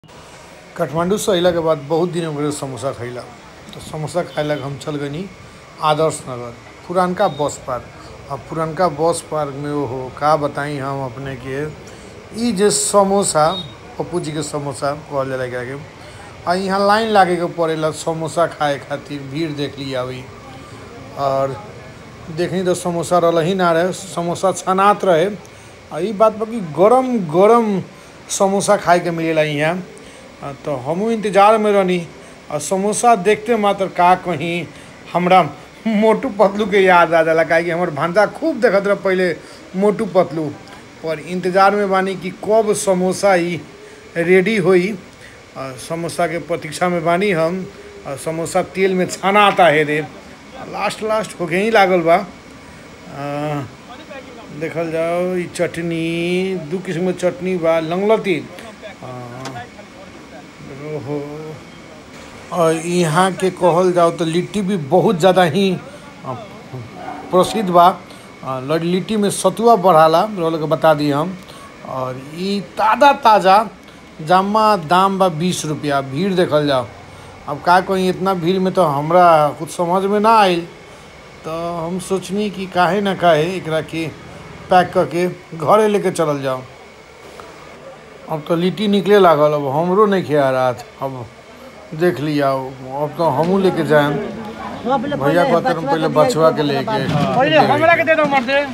काठमांडू से अइला के बाद बहुत दिन हो गए समोसा खइला तो समोसा खाए ला हम चल गनी आदर्श नगर पुरानका बस पार्क अब पुरानका बस पार्क में ओहो का बताई हम अपने के ई जे समोसा पप्पू जी के समोसा कहल जाला एकरा के आ यहाँ लाइन लागे के पड़ेला समोसा खाए खातिर भीड़ देख ली अभी और देखनी तो समोसा रहा ही ना रहे समोसा छनात रहे आ ई बात बा कि गरम गरम समोसा खाए के मिलेला यहाँ आ, तो हमहू इंतजार में रहनी और समोसा देखते मात्र का कहीं हमरा मोटू पतलू के याद आ जाला काहे कि हमर भांजा खूब देखत रहे पहले मोटू पतलू पर इंतजार में बानी कि कब समोसा ई रेडी होई और समोसा के प्रतीक्षा में बानी हम और समोसा तेल में छाना आता है रे लास्ट लास्ट होके ही लागल बा आ, देखल जाओ ई चटनी दू किस्म के चटनी बा लंगलती आ, ओहो और यहाँ के कहल जाओ तो लिट्टी भी बहुत ज़्यादा ही आ, प्रसिद्ध बा आ, ल- लिट्टी में सतुआ बढ़ाला रोल के बता दी हम और ई ताज़ा ताज़ा जामा दाम बा बीस रुपया भीड़ देखल जाओ अब का कहीं इतना भीड़ में तो हमरा कुछ समझ में ना आइल तो हम सोचनी कि काहे ना काहे एकरा के पैक करके घरे लेके चलल जाओ अब तो लिट्टी निकले लागल अब हमरो नहीं खिया रहा था अब देख लिया अब तो हमहू लेके जाएम भैया कहते हम पहले बचवा के लेके पहिले हमरा के दे दो मर दे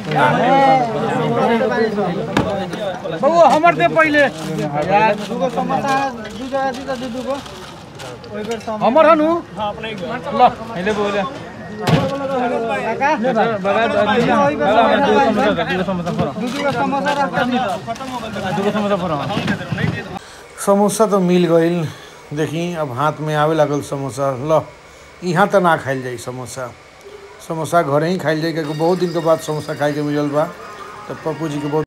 बबू हमर दे पहिले यार दुगो समोसा दू जगह दी दू दुगो ओइ बेर सम हमर हनु ल अहिले बोले काका बगा ओइ बेर दुगो समोसा फर दू दुगो समोसा रख दी दुगो समोसा फर समोसा तो मिल गईल देखी अब हाथ में आवे लागल समोसा ल यहाँ तो ना खाइल जाई समोसा समोसा घरे ही खाइल जाई क्योंकि बहुत दिन के बाद समोसा खाए के मिलल बा तो पप्पू जी के बहुत